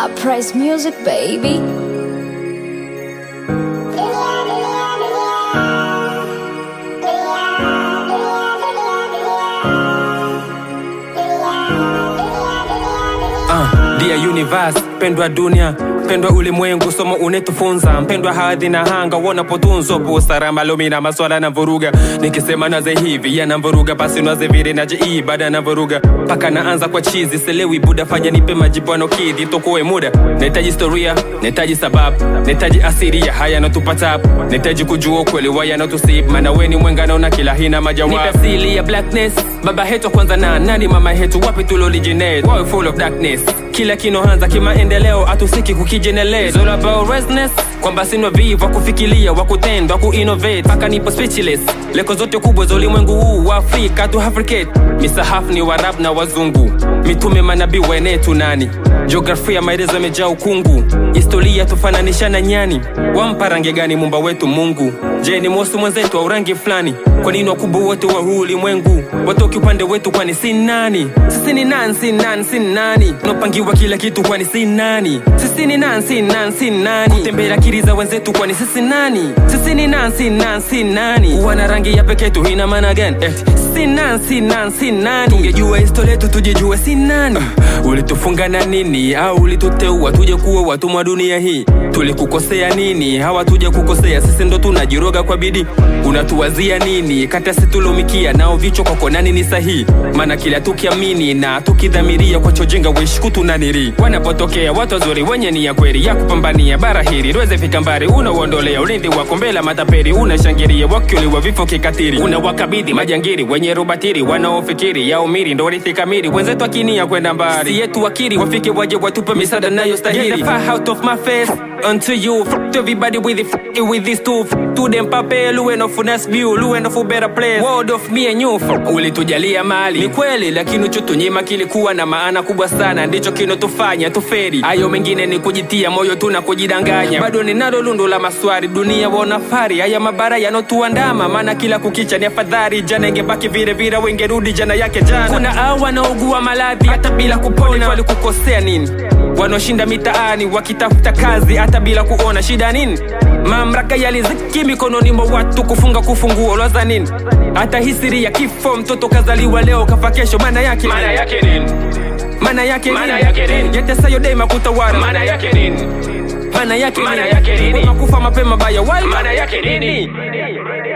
Uprise music, baby. Uh, dear universe, pendwa dunia pendwa ulimwengu, somo unetufunza mpendwa hadhi na hanga wonapotunzwa busara lumi na maswala na vuruga nikisema naze hivi yanamvuruga basi naze vile naje ibada na vuruga paka naanza kwa chizi selewi buda fanya nipe majibwano kidhi tokoe muda nahitaji historia nahitaji sababu nahitaji asiria haya natupata hapo nahitaji kujua ukweli wa yanatusib maana we ni mwengano na kila hina majawabu nipe asili ya blackness baba hetu kwanza na nani mama hetu wapi tuloliginate wawe full of darkness kila kinoanza kimaendeleo atusiki kukijenerate It's all about restlessness kwamba sina vivu wa kufikiria wa kutenda wa kuinnovate mpaka nipo speechless leko zote kubwa za ulimwengu huu wa afrika tu africate misahafu ni warab na wazungu mitume manabii wenetu nani jiografia maelezo yamejaa ukungu historia tufananisha na nyani wampa rangi gani mumba wetu mungu je ni mosi mwenzetu au rangi fulani kwa nini wakubwa wote wa huu ulimwengu watoki upande wetu kwani si nani sisi ni nani si nani si nani tunapangiwa kila kitu kwani si nani sisi ni nani si nani si nani kutembea akili za wenzetu kwani sisi nani sisi ni nani si nani si nani wana rangi ya pekee tu ina maana gani eh, si nani si nani si nani tungejua historia yetu tujijue si nani uh, ulitufunga na nini au ulituteua tuje kuwa watumwa dunia hii tulikukosea nini hawa tuje kukosea sisi ndo tunajiroga kwa bidii unatuwazia nini kata situlumikia nao vichwa kwako nani ni sahihi maana kila tukiamini na tukidhamiria kwachojenga weshkutu naniri wanapotokea watu wazuri wenye nia kweli ya kupambania bara hili liweze fika mbali unauondolea ulinzi wako mbele matapeli unashangiria wakiuliwa vifo kikatiri unawakabidhi majangiri wenye rubatiri wanaofikiri ya umiri ndo rithi kamili wenzetu akinia kwenda mbali si yetu wakiri wafike waje watupe misaada nayo stahili Get the fire out of my face unto you f everybody with it f with this too to them pape luwe no funas view luwe no for better place world of me and you f ulitujalia mali ni kweli lakini uchotunyima kilikuwa na maana kubwa sana ndicho kinotufanya tuferi hayo mengine ni kujitia moyo tu na kujidanganya bado ninalo lundo la maswari dunia waonafari haya mabara yanotuandama maana kila kukicha ni afadhali jana ingebaki vile vile wengerudi jana yake jana kuna au wanaogua maradhi hata bila kupona walikukosea nini wanaoshinda mitaani wakitafuta kazi hata bila kuona shida nini mamlaka yaliziki mikononi mwa watu kufunga kufunguo lwaza nini hata hisiri ya kifo mtoto kazaliwa leo kafa kesho maana yake maana yake nini maana yake Maana yake nini? yatesayo daima kutawala maana yake nini maana yake Maana yake nini? Wema kufa mapema baya wai maana yake nini